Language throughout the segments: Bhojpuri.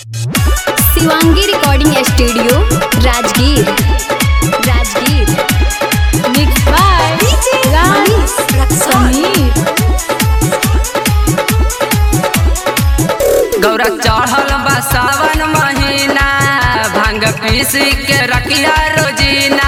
Shivangi recording studio Rajgir Rajgir mix by Manish Sameer गौरा चढ़ल बा सावन महीना भांग पीस के रखिया रोजीना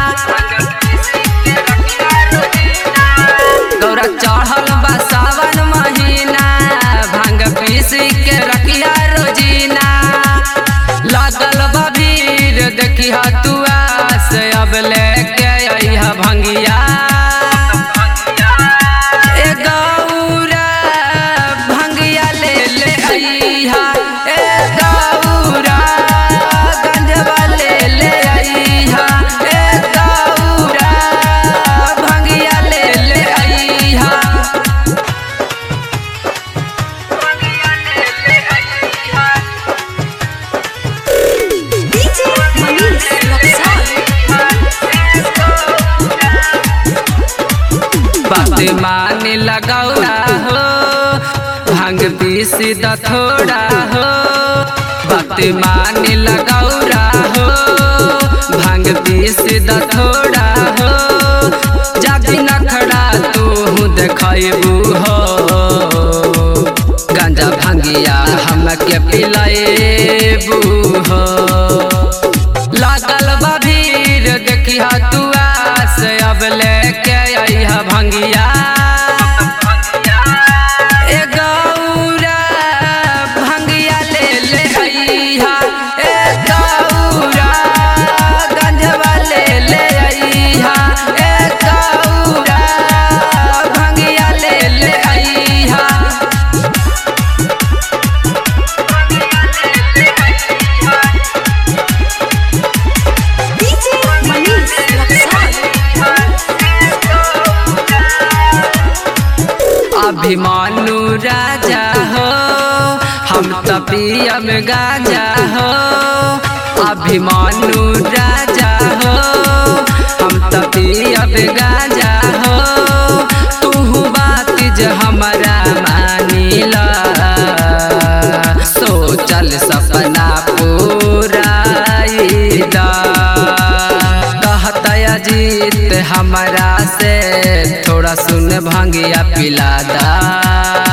गौरा चढ़ल बा सावन महीना भांग पीस के रखिया रोजीना लागल बा भीड़ देखिया तू आस अब लेके अइहा भंगिया ए गौरा भंगिया ले ले अइहा ए गौरा गंजवा ले ले अइहा ए गौरा भंगिया ले ले अइहा मनीष बात मान लगौरा हो भांग पीस द थोड़ा हो बात मान लगौरा हो भांग पीस द थोड़ा हो जब नखड़ा तू देखबू हो गांजा भांगिया हमके पिलाएबू हो लागल बा भीड़ देखिया तू आस अब लेके अइहा भंगिया ए गौरा भंगिया ले ले अइहा ए गौरा गंजवा ले ले अइहा ए गौरा भंगिया ले ले अइहा मनीष अभिमानु राजा हो हम तपियम गाजा हो अभिमानु राजा हो हम तपियम गाजा हो तू बात ज हमरा मानिला सोचल सपना पूराइला कहता अजीत हमरा से थोड़ा सुन भंगिया पिला दा